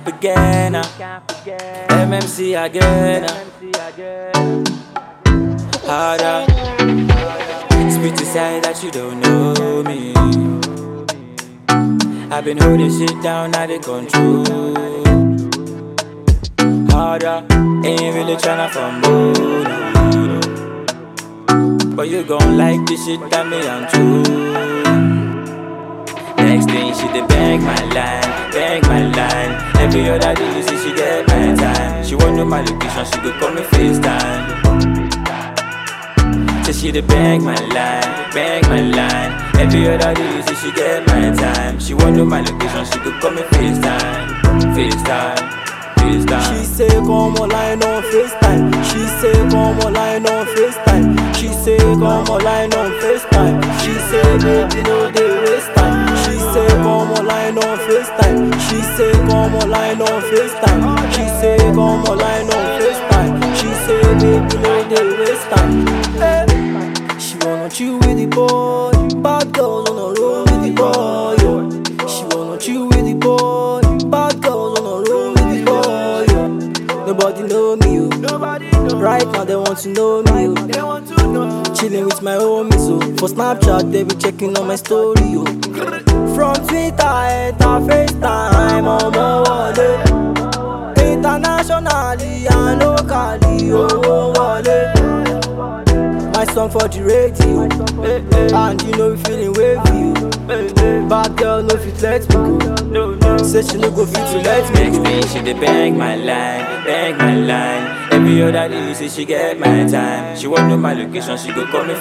cap again. ah. MMC again. ah. Harder. Spit aside that you don't know me. I've been holding shit down out of control. Harder. Ain't really tryna fumble. no, no. But you gon' like the shit that me on true. Next thing she dey bang my line, bang my line. Every other day you see she get my time. She want know my location, she go call me FaceTime. Say she dey bang my line, bang my line. Every other day you see she get my time. She want know my location, she go call me FaceTime, FaceTime, FaceTime. She say come online on FaceTime. She say come online on FaceTime. She say come online on FaceTime. She say baby no dey waste time. She say come online on FaceTime. She say come online on FaceTime. She say come online on FaceTime. She say baby no dey waste time. Eh. She wanna chill with the boy. Bad girls wanna roll with the boy. yo. She wanna chill with the boy. Bad girls wanna roll with the boy. yo. Nobody know me, yo. Right now they want to know me, yo. Chilling with my homies, yo. For Snapchat they be checking on my story, yo. From Twitter, enter FaceTime, ọmọ wọlé. Internationally and locally, owó wọlé. My song for the radio, and you know we feeling wavy. yo. Bad girl no fit let me go. Say she no go fit to let me Next go. thing she dey bang my line, bang my line. Every other day you see she get my time. She want know my location, she go call me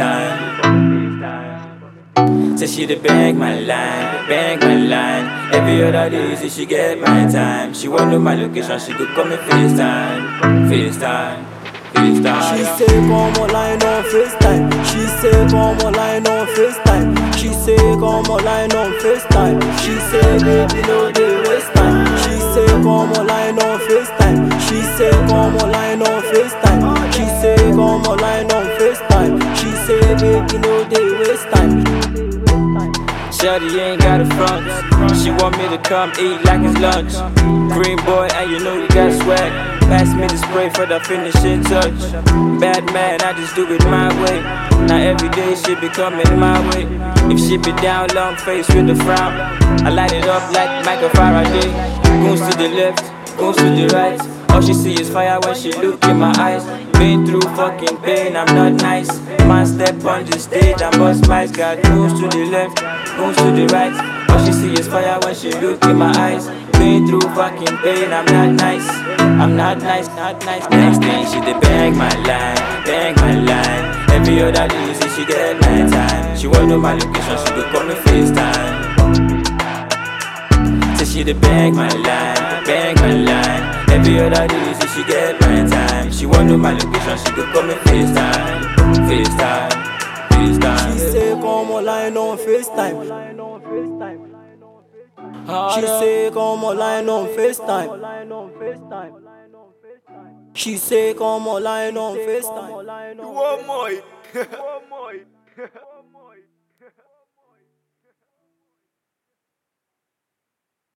FaceTime. Say she dey bang my line, bang my line. Every other day you see she get my time. She want know my location, she go call me FaceTime, FaceTime, FaceTime. She say come online on FaceTime. She say come online on FaceTime. She say come online on FaceTime. She say baby no dey waste time. She say come online on FaceTime. She say come online on FaceTime. She say come online on FaceTime. She say baby no dey waste time. Shawty ain't got a front. She want me to come eat like it's lunch. Green boy, and you know you got swag. Pass me the spray for the finishing touch. Bad man, I just do it my way. Now every day she be coming my way. If she be down, long face with a frown. I light it up like Michael Faraday. Goes to the left, goes to the right. All she see is fire when she look in my eyes. Been through fucking pain, I'm not nice. Man step on the stage and bust my God goes to the left, goes to the right. All she see is fire when she look in my eyes. Been through fucking pain, I'm not nice. I'm not nice, not nice. Next thing she dey bang my line, bang my line. Every other day you see she get my time. She want know my location, she go call me FaceTime. Say she dey bang my line, bang my line. Every other day you see she get my time. She want know my location, she go call me FaceTime, FaceTime, She FaceTime. say come online on FaceTime. She say come online on FaceTime. She say come online on FaceTime. One more.